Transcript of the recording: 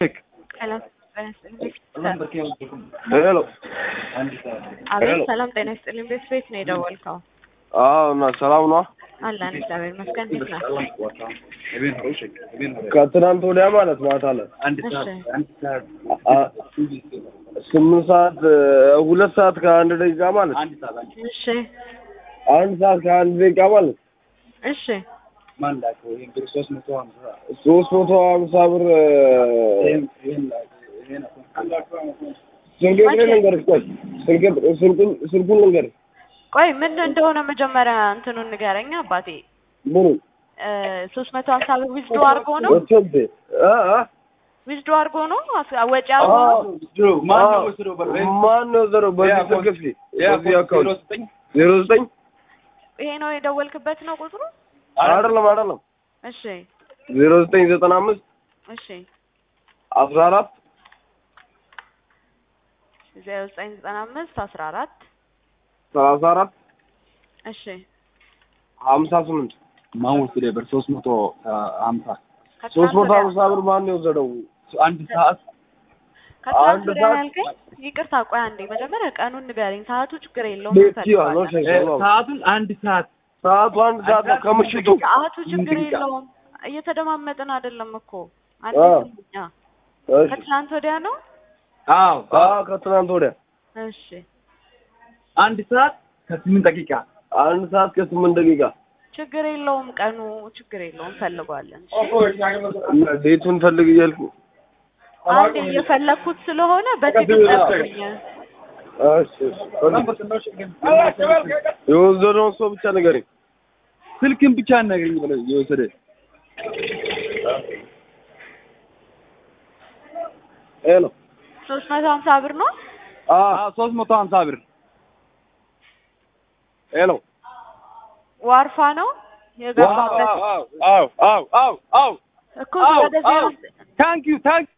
ሄሎ አቤት ሰላም ጤና ይስጥልኝ። ቤት ቤት ነው የደወልከው? አዎ እና ሰላም ነው አለን እግዚአብሔር ይመስገን። እንዴት ነህ? ከትናንት ወዲያ ማለት ማታ ላይ እሺ አ- ስምንት ሰዓት እ፣ ሁለት ሰዓት ከአንድ ደቂቃ ማለት እሺ አንድ ሰዓት ከአንድ ደቂቃ ማለት እሺ ሶስት መቶ ሀምሳ ብር እ፣ ስልክ ቁጥሬን ልንገርሽ ቆይ ስልክ ስልኩን ስልኩን ልንገርሽ ቆይ ምን እንደሆነ መጀመሪያ እንትኑን ንገረኝ አባቴ። ምኑ ሶስት መቶ ሀምሳ ብር ዊዝዶ አድርጎ ነው ወቸቤ እ እ ዊዝዶ አድርጎ ነው አስ- ወጪ አድርጎ ነው። ማን ነው ዘረው በዚህ ስልክ እስኪ በዚህ አካውንት ዜሮ ዘጠኝ ይሄ ነው የደወልክበት ነው ቁጥሩ? አይደለም አይደለም እሺ ዜሮ ዘጠኝ ዘጠና አምስት እሺ አስራ አራት ዜሮ ዘጠኝ ዘጠና አምስት አስራ አራት ሰላሳ አራት እሺ ሀምሳ ስምንት ማን ወሰደ ብር ሶስት መቶ ሀምሳ ሶስት መቶ ሀምሳ ብር ማን ነው የወሰደው? አንድ ሰዓት ከትናንት አንድ ወዲያ ሰዓት- ያልከኝ? ይቅርታ ቆይ አንዴ መጀመሪያ ቀኑን ንገረኝ። ሰዓቱ ችግር የለውም ቤቲ እንፈልገዋለን። ነው ሸሸ ነው። ሰዓቱን አንድ ሰዓት ሰዓቱ አንድ ሰዓት ነው ከምሽቱ። ሰዓቱ ችግር ደቂቃ። የለውም። እየተደማመጥን አይደለም እኮ አንዴ አዎ። ስሙኛ። እሺ ከትናንት ወዲያ ነው። አዎ አዎ ከትናንት ወዲያ እሺ አንድ ሰዓት ከስምንት ደቂቃ አንድ ሰዓት ከስምንት ደቂቃ ችግር የለውም ቀኑ ችግር የለውም እንፈልገዋለን። እና ዴቱን ፈልግ እያልኩ አንዴ እየፈለግኩት ስለሆነ በትዕግስት ጠብቁኝ። እሺ እሺ። የወሰደውን ሰው ብቻ ንገረኝ። ስልክን ብቻ እናገኝ ብለ የወሰደ ሄሎ ሶስት መቶ ሀምሳ ብር ነው። አዎ ሶስት መቶ ሀምሳ ብር ሄሎ ዋርፋ ነው የገባበት አዎ አዎ አዎ አዎ እኮ ወደ ዜሮ ታንክ ዩ ታንክ